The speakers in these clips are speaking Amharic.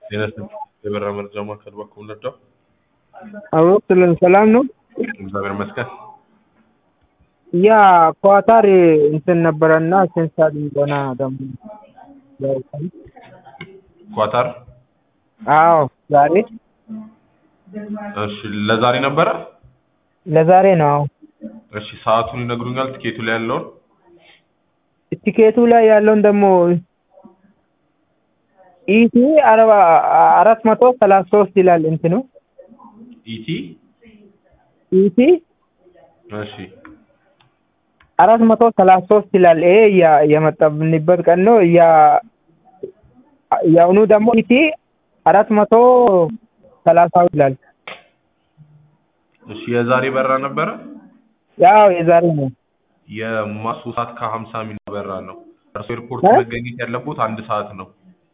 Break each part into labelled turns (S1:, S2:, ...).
S1: ጤና ይስጥልኝ የበራ መረጃ ማዕከል በኩል ነዳው።
S2: አብሮ ስለን ሰላም ነው።
S1: እግዚአብሔር ይመስገን።
S2: ያ ኳታር እንትን ነበረና ስንት ሰዓት እንደሆነ ደግሞ ያውቃል።
S1: ኳታር
S2: አዎ ዛሬ
S1: እሺ፣ ለዛሬ ነበረ።
S2: ለዛሬ ነው። አዎ
S1: እሺ፣ ሰዓቱን ይነግሩኛል? ትኬቱ ላይ ያለውን
S2: ቲኬቱ ላይ ያለውን ደግሞ ኢቲ አርባ አራት መቶ ሰላሳ ሶስት ይላል እንትኑ
S1: ኢቲ
S2: ኢቲ
S1: እሺ፣
S2: አራት መቶ ሰላሳ ሶስት ይላል። ይሄ ያ- የመጣብንበት ቀን ነው። ያ የአሁኑ ደግሞ ኢቲ አራት መቶ ሰላሳ ይላል።
S1: እሺ የዛሬ በራ ነበረ።
S2: ያው የዛሬ ነው።
S1: የማሱ ሰዓት ከሀምሳ ሚል በራ ነው። እርሶ ኤርፖርት
S2: እ?
S1: መገኘት ያለቦት አንድ ሰዓት ነው።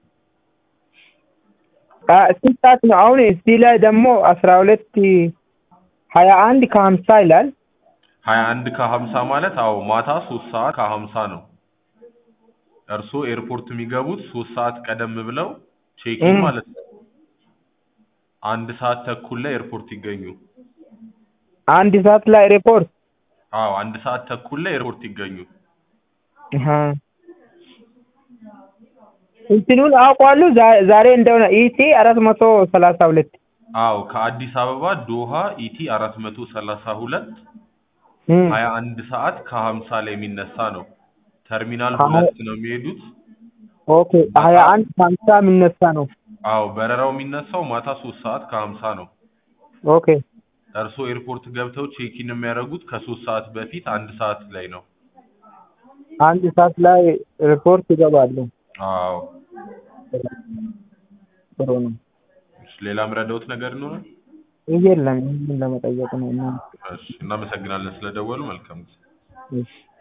S2: አ ስንት ሰዓት ነው? አሁን እዚህ ላይ ደግሞ አስራ ሁለት ሀያ አንድ ከሀምሳ ይላል።
S1: ሀያ አንድ ከሀምሳ ማለት አዎ ማታ ሶስት ሰዓት ከሀምሳ ነው። እርሶ ኤርፖርት የሚገቡት ሶስት ሰዓት ቀደም ብለው ቼኪን
S2: እም።
S1: ማለት ነው። አንድ ሰዓት ተኩል ላይ ኤርፖርት ይገኙ።
S2: አንድ ሰዓት ላይ ሪፖርት
S1: አዎ አንድ ሰዓት ተኩል ላይ ኤርፖርት ይገኙ።
S2: አሀ። እንትኑን አውቀዋለሁ ዛ- ዛሬ እንደሆነ ኢቲ አራት መቶ ሰላሳ ሁለት
S1: አዎ ከአዲስ አበባ ዶሃ ኢቲ አራት መቶ ሰላሳ ሁለት
S2: እም።
S1: ሀያ አንድ ሰዓት ከሀምሳ ላይ የሚነሳ ነው። ተርሚናል
S2: ሀያ-
S1: ሁለት ነው የሚሄዱት።
S2: ኦኬ ሀያ አንድ ከሀምሳ የሚነሳ ነው።
S1: አዎ በረራው የሚነሳው ማታ ሶስት ሰዓት ከሀምሳ ነው።
S2: ኦኬ
S1: እርስዎ ኤርፖርት ገብተው ቼኪን የሚያደርጉት ከሶስት ሰዓት በፊት አንድ ሰዓት ላይ ነው።
S2: አንድ ሰዓት ላይ ሪፖርት ይገባሉ።
S1: አዎ
S2: ጥሩ ነው።
S1: እሺ፣ ሌላ ምረዳውት ነገር ይኖራል?
S2: ይሄ የለም ይህን ለመጠየቅ ነው። እና
S1: እሺ፣ እናመሰግናለን ስለደወሉ። መልካም ጊዜ።
S2: እሺ